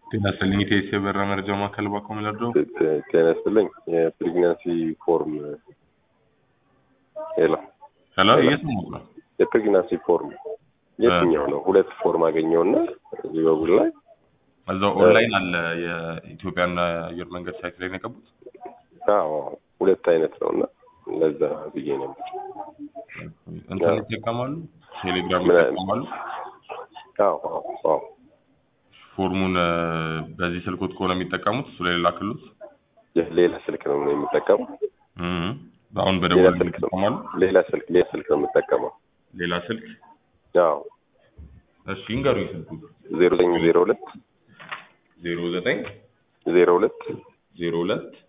ጤና ይስጥልኝ የኢቲኤስ የበረራ መረጃ ማዕከል ባኮ መለርደው ጤና ይስጥልኝ የፕሬግናንሲ ፎርም ሄሎ ሄሎ እየሰማሁህ ነው የፕሬግናንሲ ፎርም የትኛው ነው? ሁለት ፎርም አገኘውና እዚህ በጉል ላይ እዛው ኦንላይን አለ የኢትዮጵያና አየር መንገድ ሳይት ላይ ነው የገቡት አዎ ሁለት አይነት ነው እና ለዛ ብዬ ነው እንትን ይጠቀማሉ ቴሌግራም ምን- ይጠቀማሉ አዎ አዎ አዎ ፎርሙን እ፣ በዚህ ስልኮት ከሆነ የሚጠቀሙት እሱ ላይ ላክሉት ሌላ ስልክ ነው የሚጠቀመው እም፣ አሁን ሌላ በደወል ስልክ ነው ይጠቀማሉ ሌላ ስልክ ሌላ ስልክ ነው የምጠቀመው ሌላ ስልክ አዎ እሺ ይንገሩኝ ስልኩ ዜሮ ዘጠኝ ዜሮ ሁለት ዜሮ ዘጠኝ ዜሮ ሁለት ዜሮ ሁለት